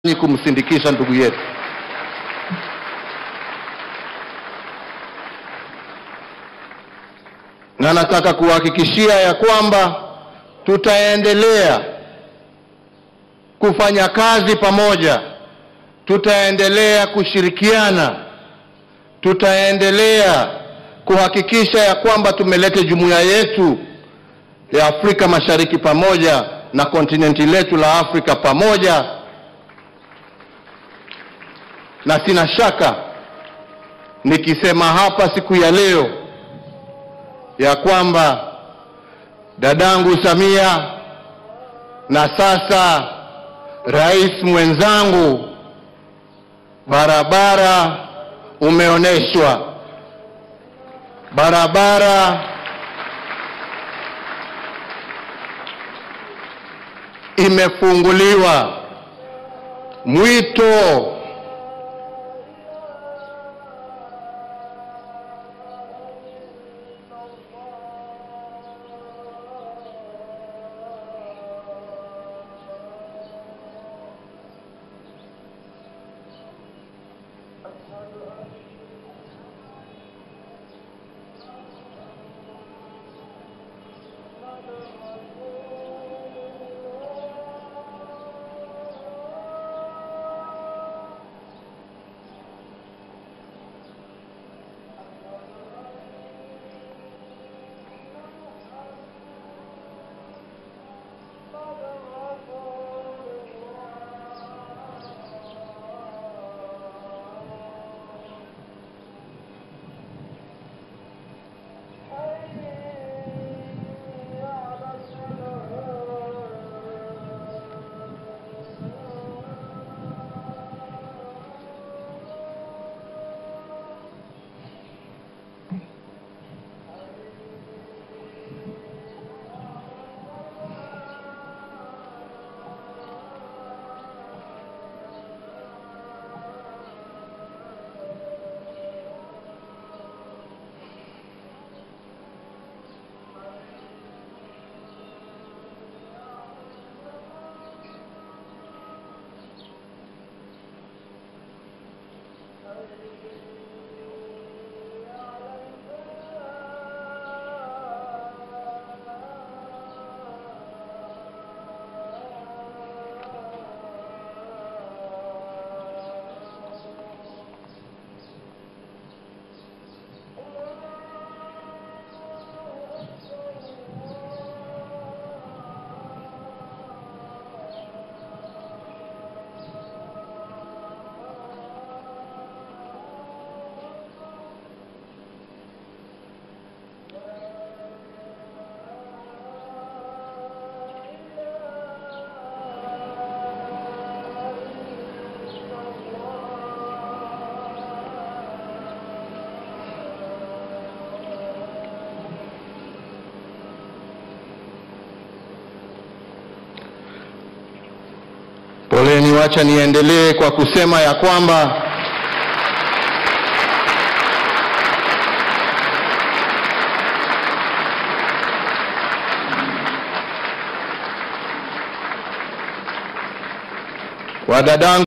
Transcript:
kumsindikisha ndugu yetu. Na nataka kuhakikishia ya kwamba tutaendelea kufanya kazi pamoja, tutaendelea kushirikiana, tutaendelea kuhakikisha ya kwamba tumeleta jumuiya yetu ya Afrika Mashariki pamoja na kontinenti letu la Afrika pamoja, na sina shaka nikisema hapa siku ya leo ya kwamba dadangu Samia na sasa rais mwenzangu, barabara umeonyeshwa, barabara imefunguliwa. Mwito Poleni, wacha niendelee kwa kusema ya kwamba wadadangu